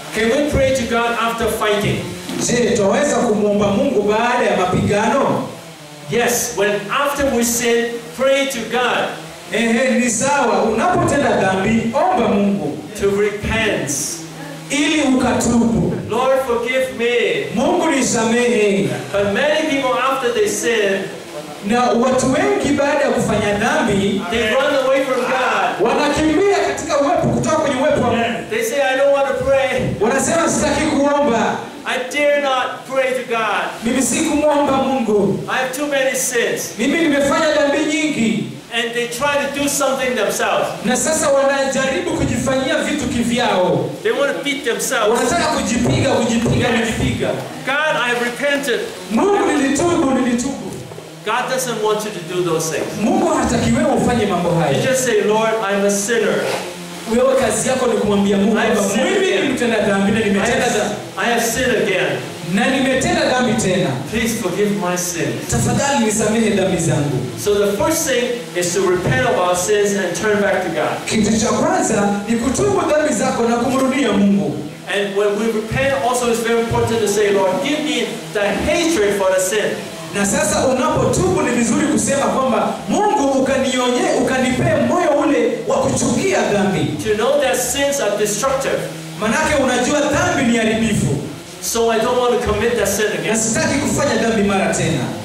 Can we pray to God after fighting? Je, twaweza kumwomba Mungu baada ya mapigano? Yes, when after we sin, pray to God Ehe, ni sawa. Unapotenda dhambi, omba Mungu to repent. ili ukatubu. Lord, forgive me. Mungu nisamehe. But many people, after they sin, Na watu wengi baada ya kufanya dhambi they run away from God. wanakimbia katika uwepo, kutoka kwenye uwepo wa Mungu. They say, I don't want to pray. Wanasema sitaki kuomba, I dare not pray to God. mimi si kumwomba Mungu, I have too many sins. mimi nimefanya dhambi nyingi. And they try to do something themselves. Na sasa wanajaribu kujifanyia vitu kivyao, They want to beat themselves. wanataka kujipiga, kujipiga, kujipiga. God, I have repented. Mungu, nilitubu, nilitubu. God doesn't want you to do those things. Mungu hataki wewe ufanye mambo You haya. just say, Lord, I'm a sinner. Wewe kazi yako ni kumwambia Mungu I have kwamba sinned mimi again. ni mtenda dhambi na I nimetenda have, dhambi I have sinned again. na nimetenda dhambi tena. Please forgive my sins. Tafadhali nisamehe dhambi zangu. So the first thing is to repent of our sins and turn back to God. Kitu cha kwanza ni kutubu dhambi zako na kumrudia Mungu. And when we repent, also it's very important to say, Lord, give me the hatred for the sin. Na sasa unapotubu ni vizuri kusema kwamba Mungu ukanionye, ukanipee moyo ule wa kuchukia dhambi. To know that sins are destructive. Manake unajua dhambi ni haribifu So I don't want to commit that sin na again. sitaki kufanya dhambi mara tena.